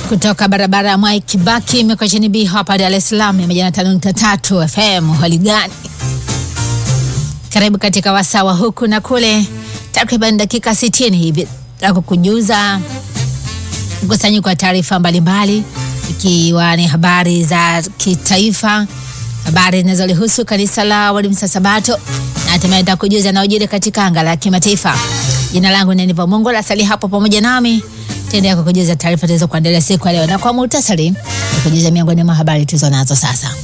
kutoka barabara ya Mwai Kibaki Mikocheni B hapa Dar es Salaam ya mia tano nukta tatu FM. Hali gani? Karibu katika wasawa huku na kule, takriban dakika 60 hivi za kukujuza mkusanyiko wa taarifa mbalimbali, ikiwa ni habari za kitaifa, habari zinazolihusu kanisa la Waadventista Sabato na hatimaye nitakujuza yanayojiri katika anga la kimataifa. Jina langu ni Nivo Mungu, lasali hapo pamoja nami tendea kukujuza taarifa tulizokuandalia siku ya leo, na kwa muhtasari kujuza miongoni mwa habari tulizo nazo sasa.